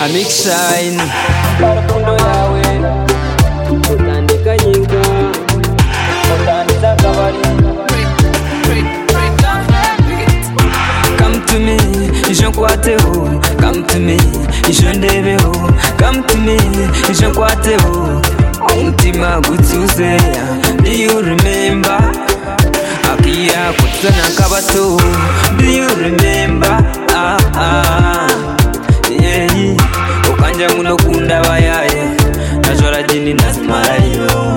amikisayini urukundo yawe rutandika nyirwa rutandiza akabari come to me ije nkwateho come to me ije ndebeho come to me ije nkwateho umutima gutuze do you remember akira kutana kabato do you remember ah ah yeah ukanja ngunokunda bayaye najora jini nazimarayo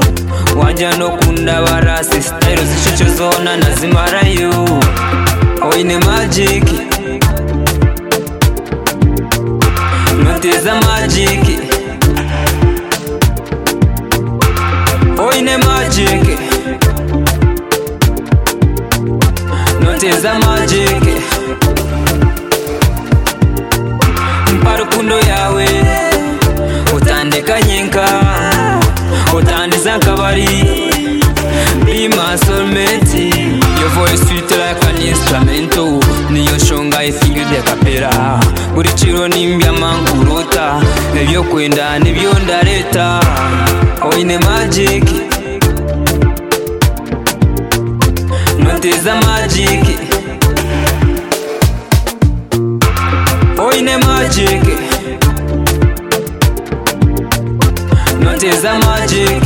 wanja nokunda barasi sitayiro zicoco zona nazimarayo oyine magiki noteza magiki oyine magiki noteza magiki mpa rukundo yawe utandekanye nka utandiza akabari Be my soulmate Your voice sweet like an instrumental Niyo shonga isingi rya kapera Buri ciro n'imbya mankurota Ibyo kwenda nibyo ndareta Oyine magic Noteza magic Oyine magic Noteza magic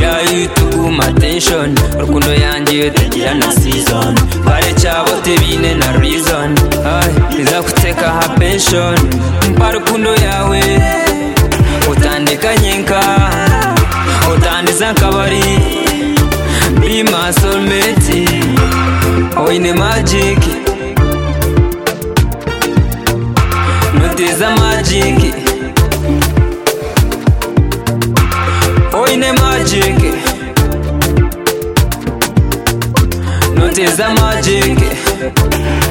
Yeah, you took my attention Rukundo yanjye itagira na season Bare cyabo tebine na reason Ay, iza kuteka ha pension Mpa rukundo yawe Utandekanye nka Utandiza akabari Be my soulmate Oyine magic Noteza magic oyine magic noteza magic